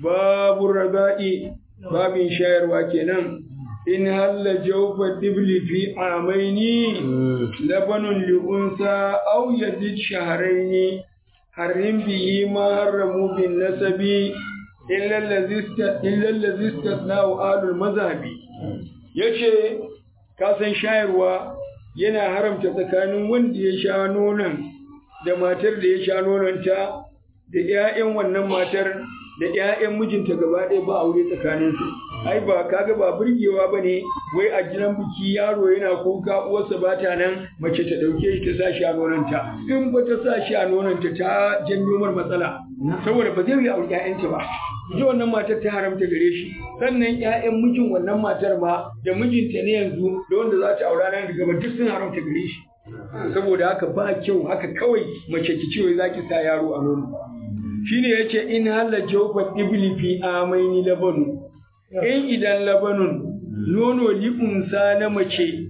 babu raba'i babin shayarwa kenan in halla jawfa dibli fi amaini labanun li unsa aw yazid shahraini harim bihi ma haramu bin nasabi illa allazi illa allazi istathna'u alul mazhabi yace ka san shayarwa yana haramta tsakanin wanda ya sha nonon da matar da ya sha nononta da 'ya'yan wannan matar da 'ya'yan mijinta gaba ɗaya ba aure tsakaninsu ai ba kaga ba burgewa ba ne wai a gidan biki yaro yana kuka uwarsa ba ta nan mace ta ɗauke shi ta sa shi a nononta in ba ta sa shi a nononta ta janyo mar matsala saboda ba zai yi aure 'ya'yanta ba ita wannan matar ta haramta gare shi sannan 'ya'yan mijin wannan matar ma da mijinta ne yanzu da wanda za ta aura nan gaba duk sun haramta gare shi saboda haka ba kyau haka kawai mace ki ce za ki sa yaro a nono shine yace in halla jawfa ibli fi amaini labanu in idan labanun nono li'unsa na mace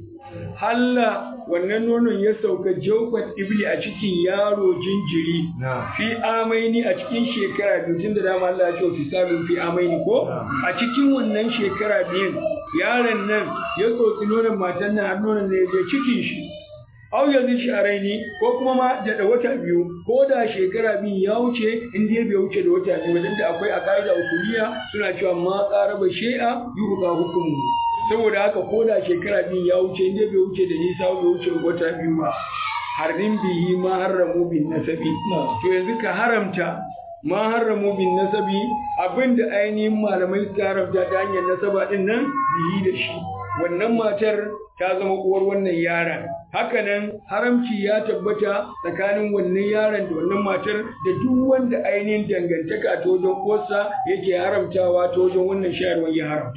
halla wannan nonon ya sauka jawfa ibli a cikin yaro jinjiri fi amaini a cikin shekara biyu tunda dama Allah ya ce fisalun fi amaini ko a cikin wannan shekara biyun yaron nan ya tsotsi nonon matan nan har nonon ne ya je cikin shi au yanzu shi a raini ko kuma ma da wata biyu ko da shekara biyu ya wuce in dai bai wuce da wata biyu wajen da akwai a ka'ida usuliya suna cewa ma qaraba shay'a yuhqa hukumu saboda haka ko da shekara biyu ya wuce in dai bai wuce da nisa bai wuce wata biyu ba harin bihi ma harramu bin nasabi to yanzu ka haramta ma harramu bin nasabi abinda ainihin malamai suka haramta ta hanyar nasaba din nan bihi da shi wannan matar ta zama uwar wannan yaron hakanan haramci ya tabbata tsakanin wannan yaron da wannan matar da duk wanda ainihin dangantaka ta wajen uwarsa yake haramtawa ta wajen wannan shayarwar ya haramta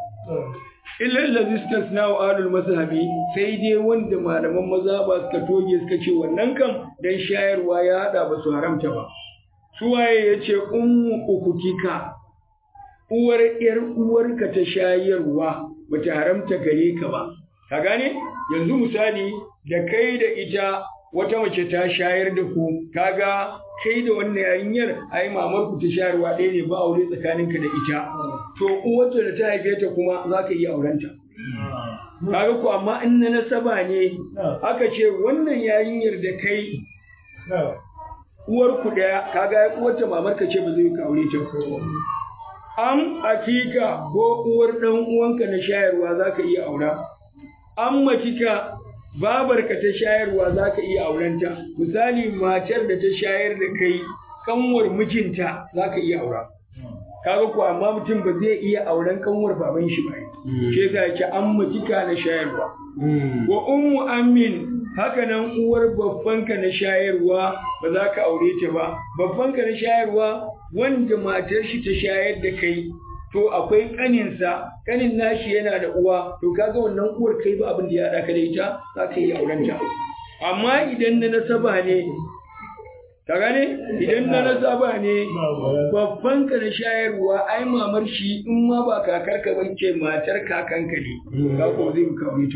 illal ladhi istasna'u alul mazhabi sai dai wanda malaman mazhaba suka toge suka ce wannan kan dan shayarwa ya hada ba su haramta ba suwaye yace ummu ukutika uwar yar uwarka ta shayarwa bata haramta gare ka ba ka gane yanzu misali da kai da ita wata mace ta shayar da ku kaga kai da wannan yarinyar ai mamar ku ta shayarwa ɗaya ne ba aure tsakaninka da ita to uwarta da ta haife ta kuma za ka iya aurenta kaga ku amma in na nasaba ne aka ce wannan yarinyar da kai uwar ku ɗaya kaga uwarta mamar ka ce ba zai ka aure ta am akika ko uwar ɗan uwanka na shayarwa za ka iya aura an matika babarka ta shayarwa za ka iya aurenta misali matar da ta shayar da kai kanwar mijinta za ka iya aura kaga ko amma mutum ba zai iya auren kanwar baban shi ba ke ga ki an matika na shayarwa wa ummu amin haka nan uwar babbanka na shayarwa ba za ka aure ta ba babbanka na shayarwa wanda matar shi ta shayar da kai to akwai kaninsa kanin nashi yana da uwa to kaga wannan uwar kai ba abin da ya haɗa ka da ita za ka yi aurenta amma idan na nasaba ne ka gane idan na nasaba ne babban ka na shayarwa ai mamar shi in ma ba kakar ka bace matar kakanka ne ka ko zai ka aure ta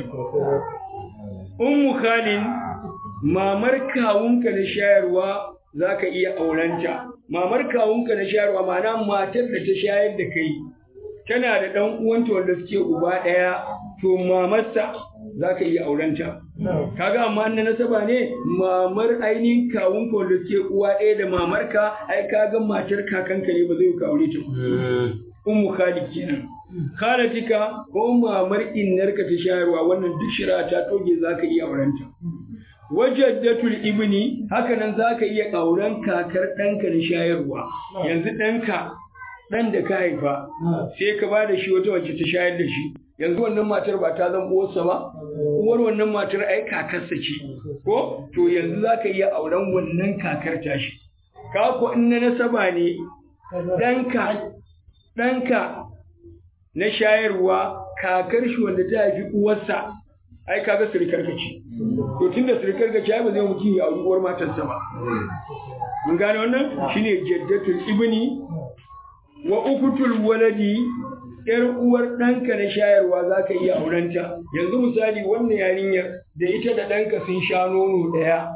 ummu khalin mamar kawunka na shayarwa za ka iya aurenta mamar kawunka na shayarwa ma'ana matar da ta shayar da kai tana da ɗan uwanta wanda suke uba ɗaya to mamarsa za ka iya aurenta kaga amma na nasaba ne mamar ainihin kawunka wanda suke uwa ɗaya da mamarka ai kaga matar kakanka ne ba zai ka aure ta ummu khalid kenan khalatika ko mamar innarka ta shayarwa wannan duk shira ta toge za ka iya aurenta wajaddatul ibni haka nan za ka iya auren kakar ɗanka na shayarwa yanzu ɗanka ɗan da ka haifa sai ka ba da shi wata wacce ta shayar da shi yanzu wannan matar ba ta zama uwarsa ba uwar wannan matar ai kakarsa ce ko to yanzu za ka iya auren wannan kakar tashi ka ko in na nasaba ne ɗanka ɗanka na shayarwa kakar shi wanda ta haifi uwarsa ai kaga sirikar ka ce to tunda sirikar ka ce ai ba zai mutum ya auri uwar matarsa ba mun gane wannan shine jaddatul ibni wa ukutul waladi yar uwar ɗanka na shayarwa za ka iya aurenta yanzu misali wannan yarinyar da ita da ɗanka sun sha nono ɗaya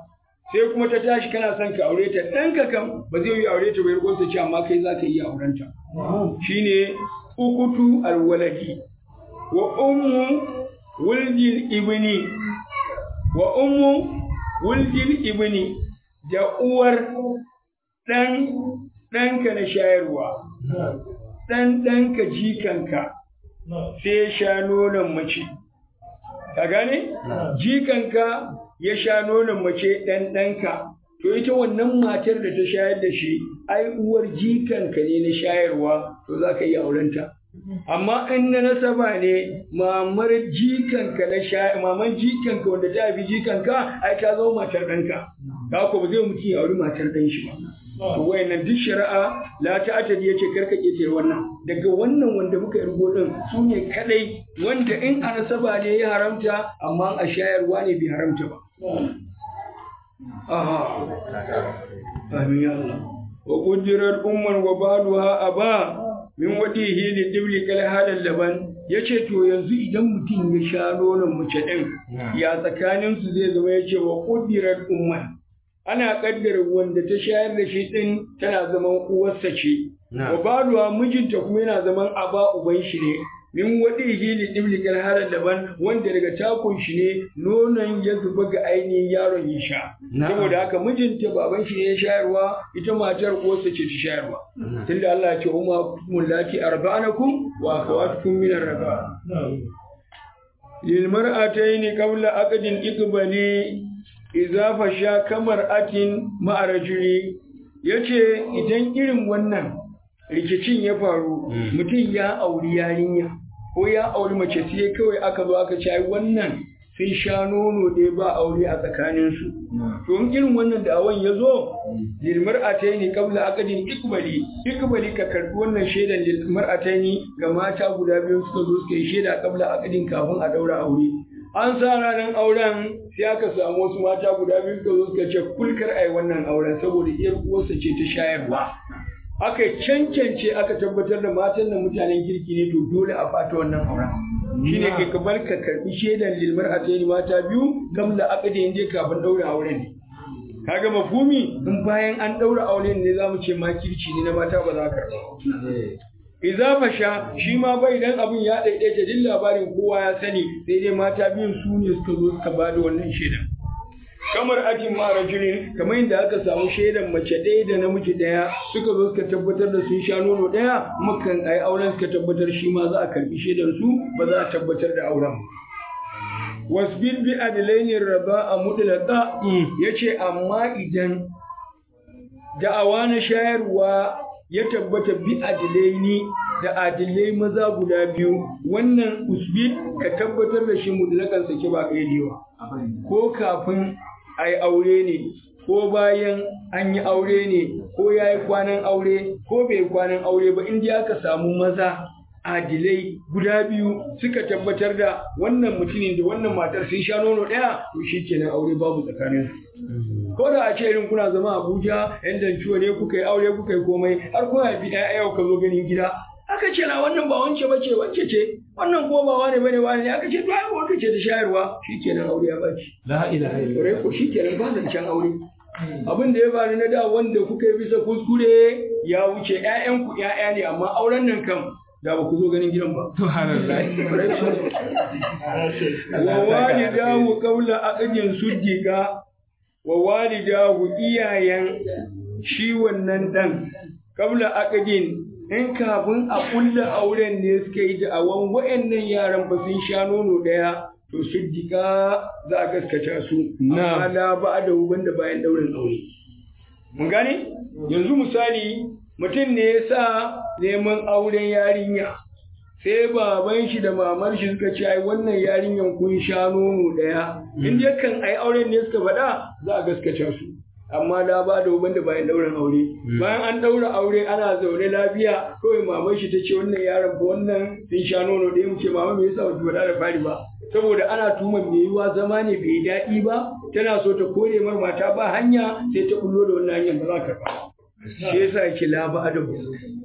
sai kuma ta tashi kana son ka aure ta ɗanka kam ba zai yi aure ta bai riko ce amma kai za ka iya auren ta shine ukutu alwaladi wa ummu wuldil ibni wa ummu wuldil ibni da uwar ɗan ɗanka na shayarwa ɗan ɗanka jikanka sai ya sha nonon mace ka gane jikanka ya sha nonon mace ɗan ɗanka to ita wannan matar da ta shayar da shi ai uwar jikanka ne na shayarwa to za ka yi aurenta amma in na nasaba ne mamar jikanka na shayar maman jikanka wanda ta haifi jikanka ai ta zama matar ɗanka ka ko ba zai mutum ya auri matar ɗan shi ba to wayannan duk shari'a la ta'atadi yace karka ketare wannan daga wannan wanda muka irgo din su ne kadai wanda in a nasaba ne ya haramta amma a shayarwa ne bai haramta ba aha amin ya Allah wa quddirat umman wa baluha aba min wadihi li dibli kal halal laban yace to yanzu idan mutum ya sha nonon mace din ya tsakanin su zai zama yace wa quddirat umman ana kaddara wanda ta shayar da shi din tana zaman uwarsa ce wa baluwa mijinta kuma yana zaman aba uban shi ne min wadi hili diblikal halar daban wanda daga takun shi ne nonon ya zuba ga ainihin yaron ya sha saboda haka mijinta baban shi ne ya shayarwa ita matar uwarsa ce ta shayarwa tunda Allah ya ce umma mullati arba'anakum wa akhawatukum min ar-rafa lil mar'atayn qabla aqdin iqbali iza fasha kamar atin ma'arajuri ya ce idan irin wannan rikicin ya faru mutum ya auri yarinya ko ya auri mace sai kawai aka zo aka ci wannan sun sha nono ɗaya ba aure a tsakaninsu to in irin wannan da awon ya zo lilmar ataini kabla akadin ikbali ikbali ka karɓi wannan shaidan lilmar ataini ga mata guda biyu suka zo suka yi shaida kabla akadin kafin a daura aure an sa ranar auren sai aka samu wasu mata guda biyu suka zo suka ce kulkar ai wannan auren saboda iyar uwarsa ce ta shayarwa aka cancance aka tabbatar da matan da mutanen kirki ne to dole a fata wannan auren shine kai ka bar ka karbi shaidan lilmar a tsaye mata biyu gamla aka da je kafin daura auren ne kaga mafumi in bayan an daura auren ne zamu ce ma kirci ne na mata ba za ka karba Iza fasha shi ma bai dan abin ya daidaita din labarin kowa ya sani sai dai mata biyun su ne suka zo suka ba da wannan shaidan. Kamar atin ma rajulin kamar yadda aka samu shaidan mace ɗaya da namiji ɗaya suka zo suka tabbatar da sun sha nono ɗaya mukan ai auren suka tabbatar shi ma za a karbi shaidan su ba za a tabbatar da auren. Wasbir bi adlaini raba a mutlaqa yace amma idan da'awa na shayarwa ya tabbata bi adilaini da adilai maza guda biyu wannan usbit ka tabbatar da shi mutlakan sake ba kaidewa ko kafin a yi aure ne ko bayan an yi aure ne ko ya yi kwanan aure ko bai kwanan aure ba inda aka samu maza adilai guda biyu suka tabbatar da wannan mutumin da wannan matar sun sha nono ɗaya to shi kenan aure babu tsakaninsu ko da a ce irin kuna zama Abuja yan danciwa ne kuka yi aure kuka yi komai har kuna haifi ɗaya yau ka zo ganin gida aka ce na wannan ba wance ba ce wance ce wannan kuma ba wane bane wane ne aka ce to ai wanda ce ta shayarwa shikenan aure ya baci la ilaha illallah ko shikenan ba zancen aure abin da ya faru na da wanda kuka yi bisa kuskure ya wuce ƴaƴanku ƴaƴa ne amma auren nan kam da ba ku zo ganin gidan ba. Wa walidahu qawla aqdin suddiqa wa walidahu iyayen shi wannan dan qabla aqdin in kafin a kulla auren ne suka yi da'awan wa'annan yaran ba sun sha nono daya to suddiqa za a gaskata su amma la ba da wanda bayan daurin aure. Mun gane? Yanzu misali mutum ne ya sa neman auren yarinya sai baban shi da mamar shi suka ce ai wannan yarinyan kun sha nono daya in dai kan ai auren ne suka faɗa za a gaskata su amma da ba da uban da bayan ɗaurin aure bayan an ɗaura aure ana zaune lafiya kawai mamar shi ta ce wannan yaron ba wannan sun sha nono ɗaya mu ce mama me yasa ba ki faɗa da fari ba saboda ana tuman me yiwa zama ne bai daɗi ba tana so ta kore mar mata ba hanya sai ta bullo da wannan hanyar ba za ka ba shi yasa yake la ba da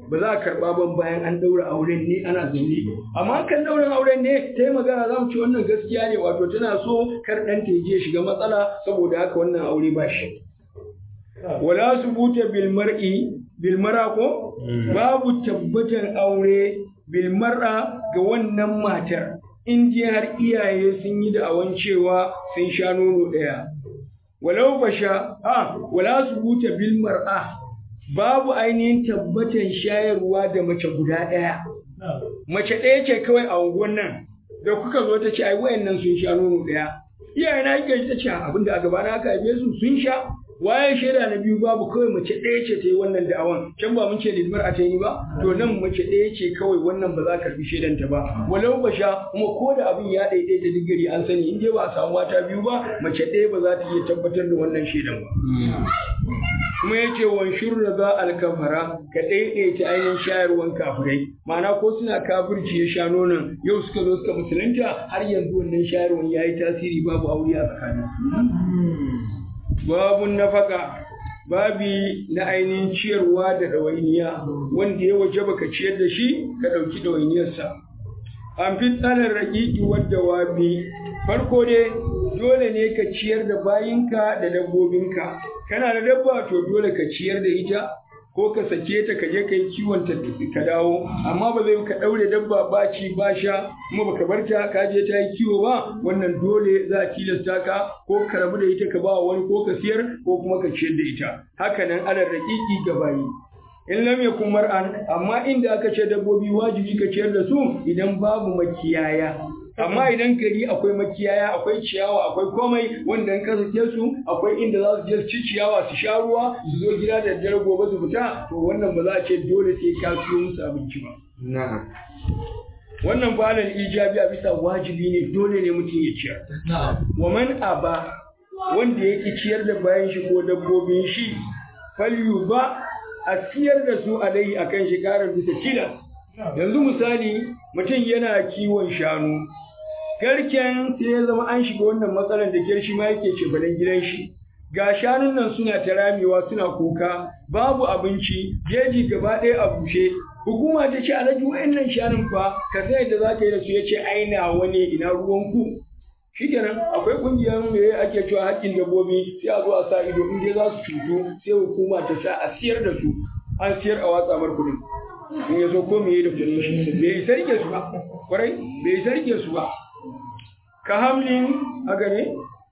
ba za a karɓa ban bayan an ɗaura auren ne ana zaune amma kan ɗaurin auren ne ta yi magana za mu ce wannan gaskiya ne wato tana so kar ɗan ta je shiga matsala saboda haka wannan aure ba shi wala su buta bilmar'i bilmara ko babu tabbatar aure bilmara ga wannan matar in je har iyaye sun yi da'awan cewa sun sha nono ɗaya walau basha a wala su buta bilmar'a babu ainihin tabbatan shayarwa da mace guda ɗaya. Mace ɗaya ce kawai a unguwan nan, da kuka zo ta ce ai wayannan sun sha nono ɗaya. Iyaye na yake ta ce abinda a gaba na aka haife su sun sha. Waye shaida na biyu babu kawai mace ɗaya ce ta yi wannan da'awan. Can ba mun ce lidmar a ta yi ba? To nan mace ɗaya ce kawai wannan ba za ka karbi shaidanta ba. Walau ba sha kuma ko da abin ya ɗaiɗaita digiri an sani in dai ba a samu mata biyu ba mace ɗaya ba za ta iya tabbatar da wannan shaidan ba. kuma ya ce wan shurra za alkafara ka ɗaiɗaita ainihin shayarwan kafirai ma'ana ko suna kafirci ya sha nonon yau suka zo suka musulunta har yanzu wannan shayarwan ya yi tasiri babu aure a tsakanin babun nafaka babi na ainihin ciyarwa da ɗawainiya wanda ya waje baka ciyar da shi ka ɗauki ɗawainiyarsa an fi tsarin raƙiƙi wadda wabi farko dai dole ne ka ciyar da bayinka da dabbobinka kana da dabba to dole ka ciyar da ita ko ka sake ta ka je ka yi kiwon ta ka dawo amma ba zai ka daure dabba ba ci ba sha kuma baka bar ta ka je ta yi kiwo ba wannan dole za a tilasta ka ko ka rabu da ita ka ba wani ko ka siyar ko kuma ka ciyar da ita haka nan alal raqiqi ga bayi in lam yakun mar'an amma inda aka ce dabbobi wajibi ka ciyar da su idan babu makiyaya amma idan gari akwai makiyaya akwai ciyawa akwai komai wanda in ka sake su akwai inda za su je su ci ciyawa su sha ruwa su zo gida da daddare gobe su fita to wannan ba za a ce dole sai ka siyo musu abinci ba na'am wannan falal ijabi a bisa wajibi ne dole ne mutum ya ciyar wa man aba wanda ya ki ciyar da bayan shi ko dabbobin shi falyu ba a siyar da su alai akan shi karar bisa tilas yanzu misali mutum yana kiwon shanu garken sai ya zama an shiga wannan matsalar da girshi ma yake ce balan gidan shi ga shanun nan suna ta ramewa suna kuka babu abinci jeji gaba ɗaya a bushe hukuma ta ce alhaji wa'annan shanun fa ka sai da za ka yi da su ya ce aina wani ina ruwan ku shikenan akwai kungiyar me ake cewa haƙƙin dabbobi sai a zo a sa ido in dai za su cutu sai hukuma ta sa a siyar da su an siyar a watsa mar kuɗin in ya zo ko me da kuɗin shi bai sarke su ba kwarai bai sarke su ba ka hamlin haka ne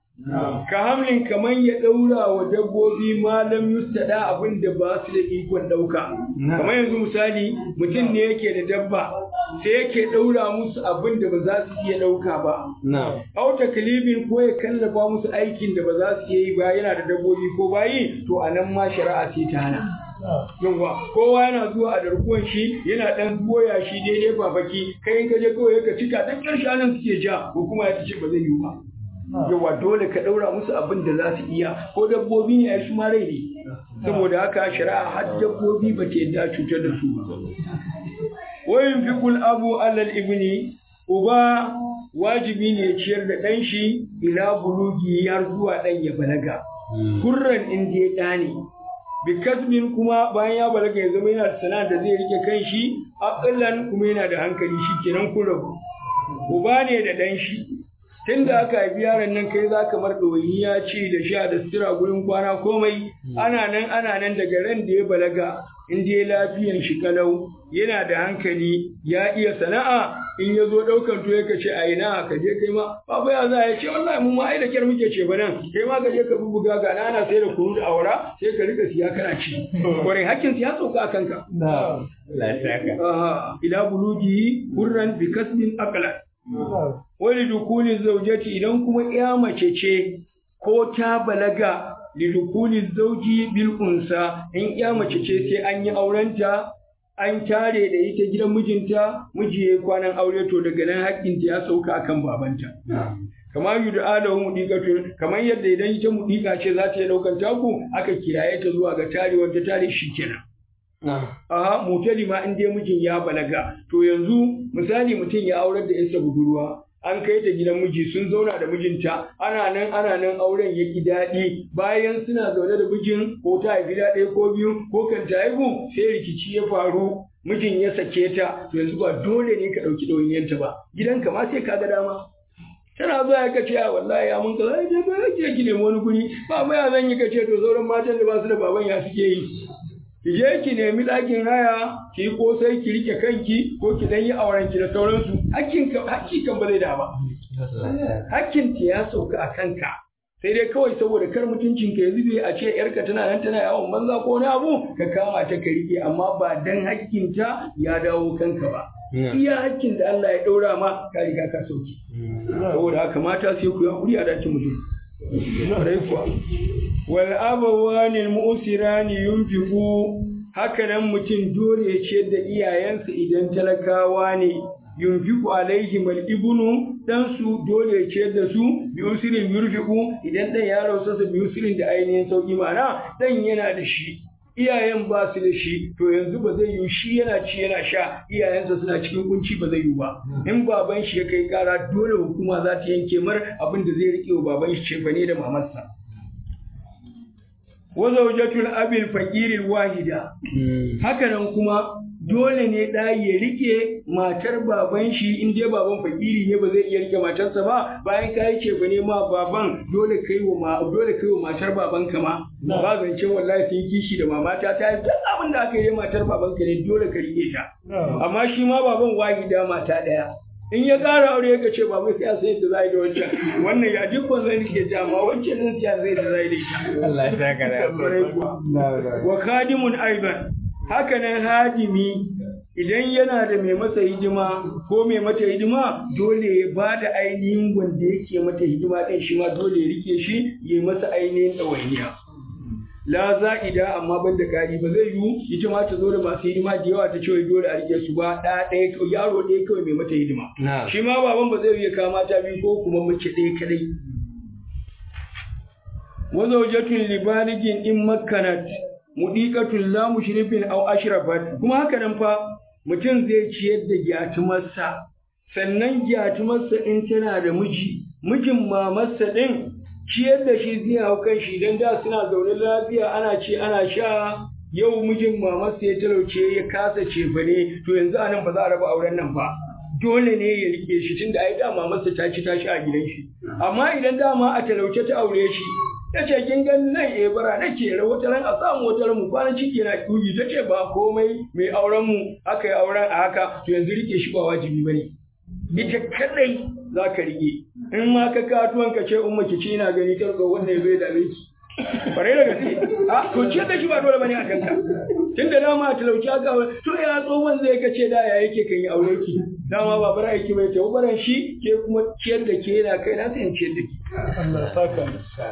ka hamlin kamar ya ɗaura wa dabbobi malam yustada abin da ba su da ikon ɗauka kamar yanzu misali mutum ne yake da dabba sai yake ɗaura musu abin da ba za su iya ɗauka ba au taklifin ko ya kallafa musu aikin da ba za su iya yi ba yana da dabbobi ko bayi to a nan ma shari'a sai ta hana yawwa kowa yana zuwa a darkuwan shi yana dan goya shi daidai babaki kai ka je kawai ka cika dan karshe anan suke ja ko kuma ya ce ba zai yiwu ba yawa dole ka daura musu abin da za su iya ko dabbobi ne ai su ma rai ne saboda haka shari'a har dabbobi ba ta yadda cutar da su ba wayin fiqul abu alal ibni uba wajibi ne ciyar da ɗan shi ila bulugi har zuwa ɗan ya balaga kurran in dai ɗa ne bikasmin kuma bayan ya balaga ya zama yana da sana'a da zai rike kan shi aƙallan kuma yana da hankali shi kenan kun rabu uba ne da ɗan shi tun da aka haifi yaron nan kai za ka mar ɗoyiniya ci da sha da sutura gurin kwana komai ana nan ana nan daga ran da ya balaga in dai lafiyan shi kalau yana da hankali ya iya sana'a in ya zo ɗaukar tuwo ka ce a ina ka je kai ma babu ya za ya ce wallahi mun ma ai da kyar muke ce ba nan kai ma ka je ka bubuga ga nana sai da kunu da awara sai ka rika siya kana ci kwarai hakkin ya sauka a kanka ila bulugi hurran bi kasbin aqla wani dukuni zaujati idan kuma ya mace ce ko ta balaga lidukuli zauji bil unsa in ya mace ce sai an yi aurenta an tare da ita gidan mijinta miji ya kwanan aure to daga nan haƙƙinta ya sauka akan babanta kama yu da alahu mudiqatun kamar yadda idan ita mudiqa ce za ta yi daukan taku aka kiraye ta zuwa ga tarewar ta tare shi kenan Aha, mutali ma in dai mijin ya balaga, to yanzu misali mutum ya aurar da yarsa budurwa, an kai ta gidan miji sun zauna da mijinta ana nan ana nan auren ya ki daɗi bayan suna zaune da mijin ko ta haifi da ɗaya ko biyu ko kan ta haihu sai rikici ya faru mijin ya sake ta to yanzu ba dole ne ka ɗauki ɗawainiyarta ba gidanka ma sai ka ga dama tana zuwa ya kace a wallahi ya mun kaza ya ba ya ki nemi wani guri ba mai ya zan yi kace to sauran matan da ba su da baban ya suke yi ki je ki nemi ɗakin haya ki yi kosai ki rike kanki ko ki dan yi auren ki da sauransu hakkin ka hakki kan ba zai da ba hakkin ta ya sauka a kanka sai dai kawai saboda kar mutuncin ka ya zube a ce yarka tana nan tana yawon banza ko wani abu ka kama ta ka rike amma ba dan hakkin ta ya dawo kanka ba iya hakkin da Allah ya ɗaura ma ka riga ka sauki saboda haka mata sai ku yi hakuri a dakin mutum Ƙwarai kuwa. Wal abawani mu'sirani yunfiqu haka nan mutum dole ya ciyar da iyayensa idan talakawa ne yunfiqu alaihim al ibnu dan su dole ya ciyar da su bi usrin yurfiqu idan dan ya rausa su bi usrin da ainihin sauki ma'ana dan yana da shi iyayen ba su da shi to yanzu ba zai yiwu shi yana ci yana sha iyayensa suna cikin kunci ba zai yiwu ba in baban shi ya kai kara dole hukuma za ta yanke mar abin da zai rike wa baban shi cefane da mamarsa wa zawjatul abil faqiril wahida haka nan kuma dole ne ɗa ya rike matar baban shi in dai baban fakiri ne ba zai iya rike matarsa ba bayan ka yi cefa ne ma baban dole kai wa ma dole kai wa matar baban ka ma ba zancen wallahi sun kishi da mamata ta yi duk abin da aka yi matar baban ka ne dole ka rike ta amma shi ma baban wahida mata ɗaya in ya ƙara aure ya ce babu sai a sai da zai da wancan wannan ya dukkan zai rike ta amma wancan din sai zai da zai da ita Allah ya saka da wa khadimun aidan haka nan hadimi idan yana da mai masa hidima ko mai mata hidima dole ya ba da ainihin wanda yake mata hidima ɗin shi ma dole ya rike shi ya masa ainihin ɗawainiya. La za'ida amma ban da ƙari ba zai yiwu ita ma ta zo da masu hidima da yawa ta ce dole a rike su ba ɗa ɗaya yaro ɗaya kawai mai mata hidima. Shi ma baban ba zai iya kama ta biyu ko kuma mace ɗaya kadai. Wazaujatun libaligin in makkanat mudiqatul la mushrifin aw ashrafat kuma haka nan fa mutum zai ciyar da gyatumarsa sannan gyatumarsa in tana da miji mijin mamarsa din ciyar da shi zai hau kan shi dan da suna zaune lafiya ana ci ana sha yau mijin mamarsa ya talauce ya kasa cefane to yanzu anan ba za a raba auren nan ba dole ne ya rike shi tunda ai da mamarsa ta ci ta sha a gidan shi amma idan dama a talauce ta aure shi ta ce kin gan nan eh bara nake ra wata ran a samu wata ran mu kwana ciki na kugi ta ce ba komai mai auren mu aka yi auren a haka to yanzu rike shi ba wajibi bane ita kadai za ka rike in ma ka katuwan ka ce umma ki ci ina gani kar ga wannan zai dame ki bare da gaske a to ce da shi ba dole bane a kanka tunda dama a talauci aka to ya tsohon zai ka ce da ya yake kan yi aure ki dama ba bara aiki bai tawo baran shi ke kuma ciyar da ke yana kai na sai ciyar da ki Allah saka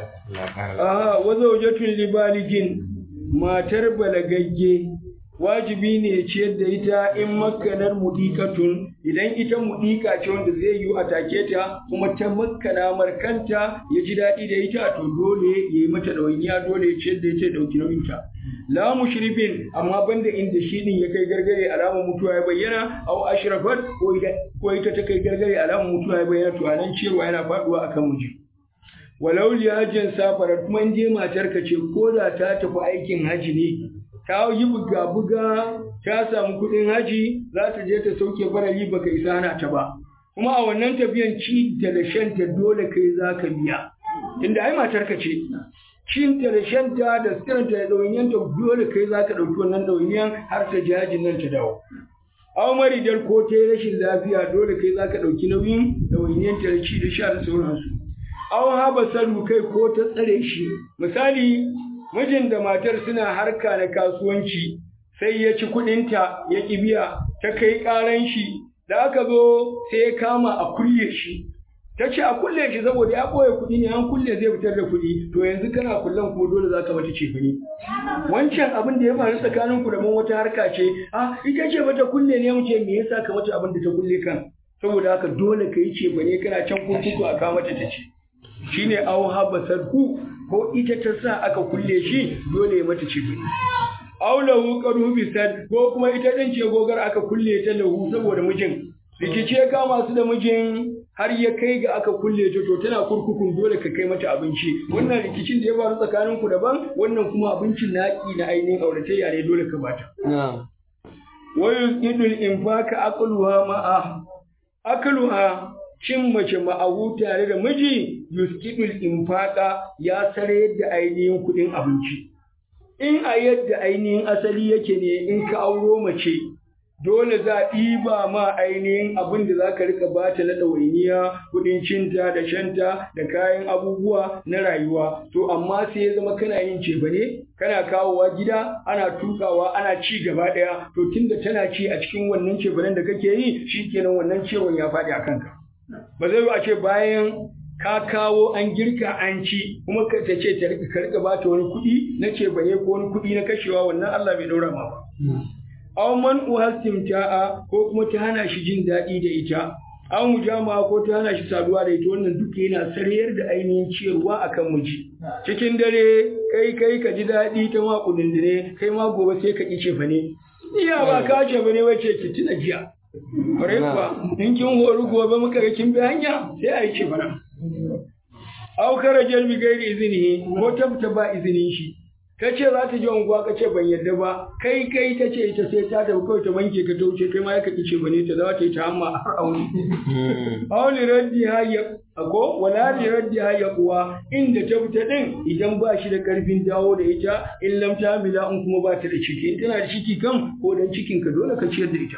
ah wazawjatun libaligin matar balagagge wajibi ne ciyar da ita in makkanar mudikatun idan ita mudika ce wanda zai yi a take ta kuma ta makkana markanta ya ji daɗi da ita to dole ya yi mata ɗawainiya dole ya ciyar da ita ɗauki nauyinta la mushrifin amma banda inda shi din ya kai gargare alamar mutuwa ya bayyana aw ashrafat ko ita ko ita ta kai gargare alamar mutuwa ya bayyana to anan ciyarwa yana faduwa akan miji walau liyajin safarar kuma in je matar ka ce ko da ta tafi aikin haji ne ta yi buga-buga ta samu kuɗin haji za ta je ta sauke barali baka isa hana ta ba kuma a wannan tafiyan ci da shanta dole kai za ka biya inda ai matar ka ce cinta da shanta da siranta da ɗawainiyanta dole kai za ka ɗauki wannan ɗawainiyan har ta ji hajin nan ta dawo aw maridar ko ta yi rashin lafiya dole kai za ka ɗauki nauyin ɗawainiyanta da ci da sha da sauransu aw haba salu kai ko ta tsare shi misali mijin da matar suna harka na kasuwanci sai ya ci kuɗinta ya ƙi biya ta kai ƙaran shi da aka zo sai ya kama a kulle shi ta ce a kulle shi saboda ya ɓoye kuɗi ne an kulle zai fitar da kuɗi to yanzu kana kullen kuma dole za ka mata ce ne wancan abin da ya faru tsakanin ku da mun wata harka ce a ita ce mata kulle ne mu ce me yasa ka mata abin da ta kulle kan saboda haka dole ka yi ce ne kana can kurkuku a kawo mata ta ce shine aw habasar ku ko ita ta sa aka kulle shi dole ya mata ce ne aw lahu qaru bisad ko kuma ita din ce gogar aka kulle ta lahu saboda mijin rikice ka masu da mijin har ya kai ga aka kulle ta to tana kurkukun dole ka kai mata abinci wannan rikicin da ya faru tsakanin ku daban wannan kuma abincin naki na ainihin auratayya ne dole ka bata wa yusqidul infaka aqluha ma'a aqluha cin mace ma'ahu tare da miji yusqidul infaka ya sare da ainihin kuɗin abinci in a yadda ainihin asali yake ne in ka auro mace dole za a ɗiba ma ainihin abin da za ka rika bata na ɗawainiya kuɗin cinta da shanta da kayan abubuwa na rayuwa to amma sai ya zama kana yin ceba ne kana kawowa gida ana tukawa ana ci gaba ɗaya to tunda tana ci a cikin wannan cebanen da kake yi shikenan wannan ciwon ya faɗi a kanka ba zai a ce bayan ka kawo an girka an ci kuma ka ta ce ta rika bata wani kuɗi na cebane ko wani kuɗi na kashewa wannan Allah bai ɗaura ma ba. aw man uhastimta'a ko kuma ta hana shi jin daɗi da ita aw mujama ko ta hana shi saduwa da ita wannan duka yana sarayar da ainihin ciyarwa akan miji cikin dare kai kai ka ji daɗi ta ma kudindine kai ma gobe sai ka kice fa ne iya ba ka ce bane wace ki tuna jiya kwarai kuwa in kin horu gobe muka ga kin bi hanya sai a yi ce bana aw karajar bi gairi izini ko tabta ba izinin shi ka ce za ta je unguwa ka ce ban yadda ba kai kai ta ce ita sai ta tafi kawai ta wanke ka ta wuce kai ma ya kaƙi ce bane ta za ta yi ta hamma a har auni. Auli raddi hayya ko wala li raddi hayya kuwa inda ta fita din idan ba shi da karfin dawo da ita in lam ta bila in kuma ba ta da ciki in tana da ciki kan ko dan cikin ka dole ka ciyar da ita.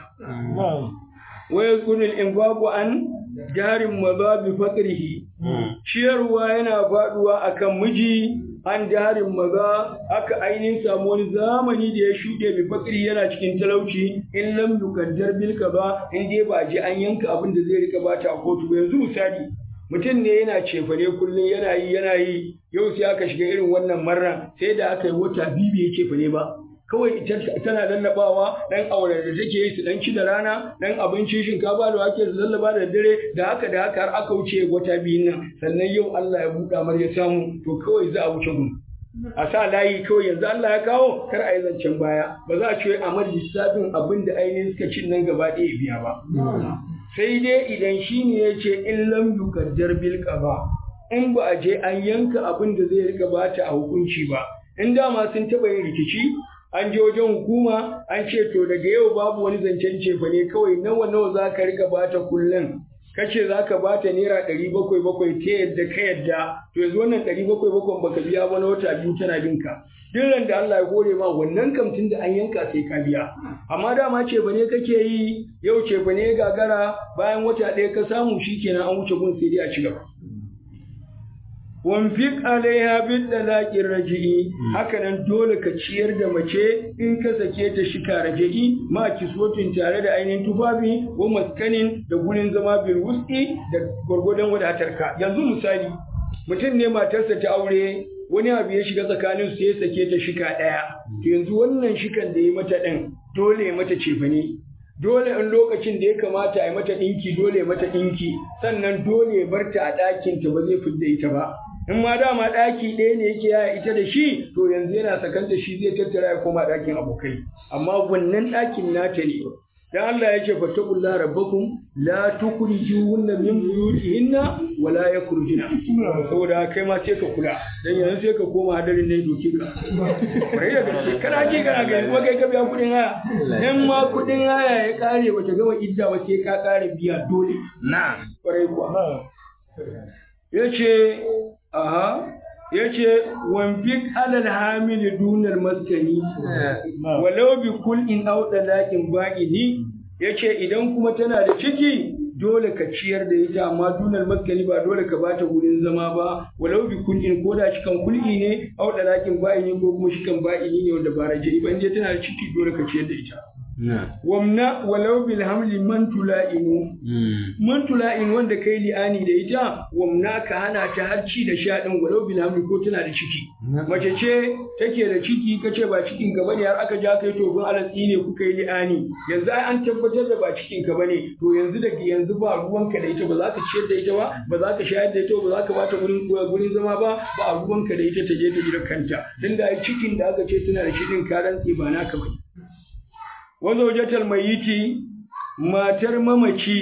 Wa yazkunul infaqu an jarin mazabi faqrihi ciyarwa yana faduwa akan miji an jarin maza aka ainihin samu wani zamani da ya shuɗe bi fakiri yana cikin talauci in lam yukaddar bil ba in dai ba je an yanka abin da zai rika bata a kotu ba yanzu misali mutum ne yana cefane kullum yana yi yana yi yau sai aka shiga irin wannan marra sai da aka yi wata biyu bai cefane ba kawai ita tana lallabawa dan auren da take yi su dan ci da rana dan abincin shinkafa da wake su lallaba da dare da haka da haka har aka wuce wata biyun nan sannan yau Allah ya buɗa mar ya samu to kawai za a wuce gun a sa layi kawai yanzu Allah ya kawo kar a yi zancen baya ba za a ce a mar lissafin abin da ainihin suka cin nan gaba ɗaya biya ba sai dai idan shi ne ya ce in lam yukaddar bil ba in ba a je an yanka abin da zai rika bata a hukunci ba in dama sun taɓa yin rikici an je wajen hukuma an ce to daga yau babu wani zancen cefa ne kawai nawa nawa za ka rika bata kullum kace za ka bata naira ɗari bakwai bakwai ta yadda ka yadda to yanzu wannan ɗari bakwai bakwai baka biya ba na wata biyu tana binka duk da Allah ya kore ma wannan kamtin da an yanka sai ka biya amma dama ce ne kake yi yau ce ne gagara bayan wata ɗaya ka samu shikenan an wuce gun sai dai a ci gaba wanfik alaiha bil dalaqir raji'i haka nan dole ka ciyar da mace in ka sake ta shika raji'i ma kiswatin tare da ainihin tufafi wa maskanin da gurin zama bil wuski da gwargwadon wadatar ka yanzu misali mutum ne matarsa ta aure wani abu ya shiga tsakanin su ya sake ta shika daya to yanzu wannan shikan da ya mata din dole ya mata cefane dole in lokacin da ya kamata a yi mata ɗinki dole ya mata ɗinki sannan dole ya barta a ɗakinta ba zai fidda ita ba in ma dama ɗaki ɗaya ne yake yaya ita da shi to yanzu yana sakanta shi zai tattara ya koma ɗakin abokai amma wannan ɗakin nata ne dan Allah ya ce fattaqulla rabbakum la tukhrijuhunna min buyutihinna wa la yakhrujuna saboda kai ma sai ka kula dan yanzu sai ka koma hadarin ne doke ka bai da gaske kana ji kana ga kuma kai ka biya kudin haya in ma kudin haya ya kare bata gama idda ba sai ka kare biya dole na'am kwarai kuwa yace aha yace wanfik alal hamil dunal maskani walau bi kul'in aw dalaqin baqini yace idan kuma tana da ciki dole ka ciyar da ita amma dunal maskani ba dole ka bata wurin zama ba walau bi kul'in ko da cikan kul'i ne aw dalaqin baqini ko kuma shikan baqini ne wanda ba raje ba je tana da ciki dole ka ciyar da ita wamna walau bil hamli man tula'inu man tula'in wanda kai li'ani da ita wamna ka hana ta harci da sha din walau bil hamli ko tana da ciki mace ce take da ciki kace ba cikin ka bane har aka ja kai to gun alatsi ne kuka yi li'ani yanzu ai an tabbatar da ba cikin ka bane to yanzu daga yanzu ba ruwanka da ita ba za ka ciyar da ita ba ba za ka shayar da ita ba za ka bata gurin gurin zama ba ba ruwanka da ita ta je ta gidan kanta tunda ai cikin da aka ce tana da shi din ka rantse ba naka bane wazaujatal mayiti matar mamaci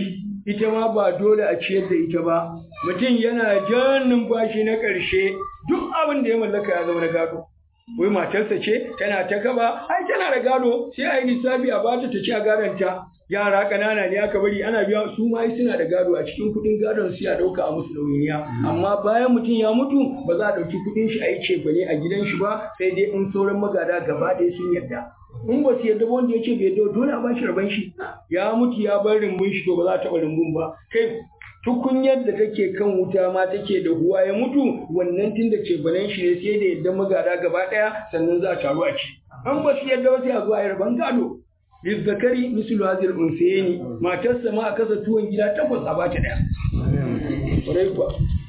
ita ma ba dole a ciyar da ita ba mutum yana jan numfashi na ƙarshe duk abin da ya mallaka ya zama na gado wai matarsa ce tana ta kaba ai tana da gado sai a yi lissafi a bata ta ci a gadonta yara ƙanana ne aka bari ana biya su ma suna da gado a cikin kuɗin gadon su ya ɗauka a musu ɗawainiya amma bayan mutum ya mutu ba za a ɗauki kuɗin shi a yi cefane a gidan shi ba sai dai in sauran magada gaba ɗaya sun yarda in ba su yarda ba wanda ya ce bai yarda dole a ba shi rabon shi ya mutu ya bar rumbun shi to ba za a taɓa rumbun ba kai tukunyar da take kan wuta ma take da huwa ya mutu wannan tun da cefanen shi ne sai da yadda magada gaba ɗaya sannan za a taru a ci an ba su yadda ba sai a zuwa yarban gado lizzakari mislu hazil unsayni matarsa ma a kasa tuwon gida takwas a bata ɗaya ƙwarai kuwa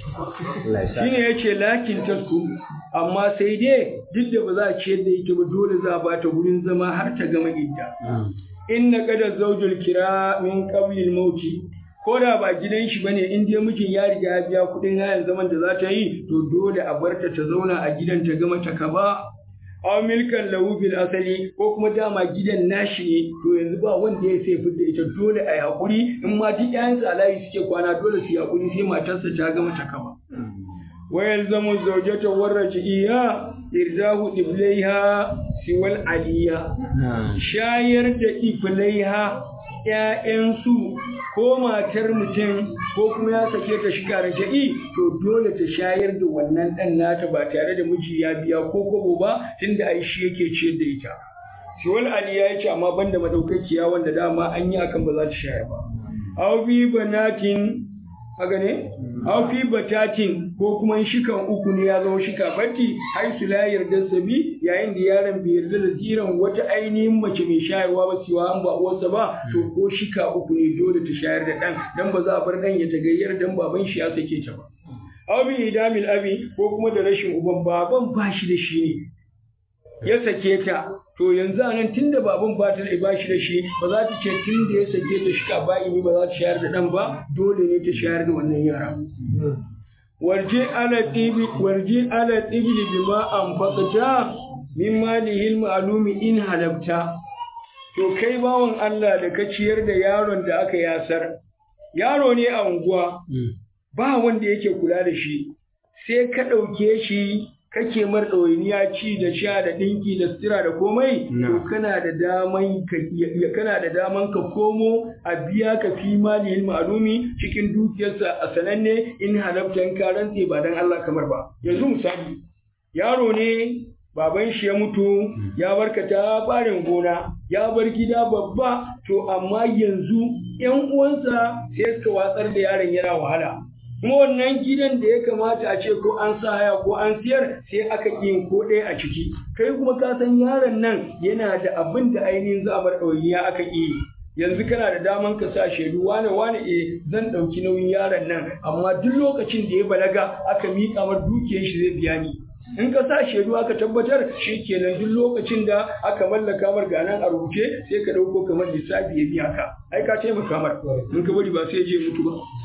shine yace lakin tasku amma sai dai duk da ba za a ciyar da ita ba dole za a bata wurin zama har ta gama idda inna qada zawjul kira min qabli al-mauti ko da ba gidan shi bane in dai mijin ya riga ya biya kuɗin hayan zaman da za ta yi to dole a barta ta zauna a gidan ta gama ta kaba aw milkan lahu fil asali ko kuma dama gidan nashi ne to yanzu ba wanda ya sai fidda ita dole a hakuri in ma duk ƴaƴan sa layi suke kwana dole su hakuri sai matarsa ta gama ta kaba wa yalzamu zawjata warrajiya irzahu iblaiha siwal aliya shayar da iblaiha ‘ya'yansu ko matar mutum ko kuma ya sake ta shiga raja'i to dole ta shayar da wannan ɗan nata ba tare da miji ya biya ko kobo ba tunda ai shi yake ciyar da ita. Shiwal Ali ya ce amma banda madaukakiya wanda dama an yi akan ba za ta shayar ba. Aw bi banatin haka ne? Aw fi batatin ko kuma shikan uku ne ya zama shika batti har su la yarda sabi yayin da yaron bai yarda da ziran wata ainihin mace mai shayarwa ba siwa an ba uwarsa ba to ko shika uku ne dole ta shayar da ɗan dan ba za a bar ɗan ya tagayyar dan baban shi ya sake ta ba. Aw bi idamil abi ko kuma da rashin uban baban ba shi da shi ne ya sake ta to yanzu a nan tunda baban ba ta da ba shi da shi ba za ta ce tun da ya sake ta shika ba ini ba za ta shayar da ɗan ba dole ne ta shayar da wannan yara. warji ala tibi warji ala tibli bima anfaqta min malihi ma'lumi in halabta to kai bawan Allah da ka ciyar da yaron da aka yasar yaro ne a unguwa ba wanda yake kula da shi sai ka ɗauke shi kake mar ɗawainiya ci da sha da ɗinki da sutura da komai to kana da daman ka kana da daman ka komo a biya ka fi malihin ma'lumi cikin dukiyarsa a sananne in halabtan ka rantse ba dan Allah kamar ba yanzu misali yaro ne baban shi ya mutu ya barkata barin gona ya bar gida babba to amma yanzu yan uwansa sai suka watsar da yaron yana wahala kuma wannan gidan da ya kamata a ce ko an sa haya ko an siyar sai aka yin ko ɗaya a ciki kai kuma ka san yaron nan yana da abin da ainihin za a bar ɗawainiya aka yi yanzu kana da daman ka sa shaidu wane wane eh zan ɗauki nauyin yaron nan amma duk lokacin da ya balaga aka miƙa mar dukiyar shi zai biya ni in ka sa shaidu aka tabbatar shi kenan duk lokacin da aka mallaka mar ganan a rubuce sai ka ɗauko kamar lissafi ya biya ka ai ka taimaka mar in ka bari ba sai je mutu ba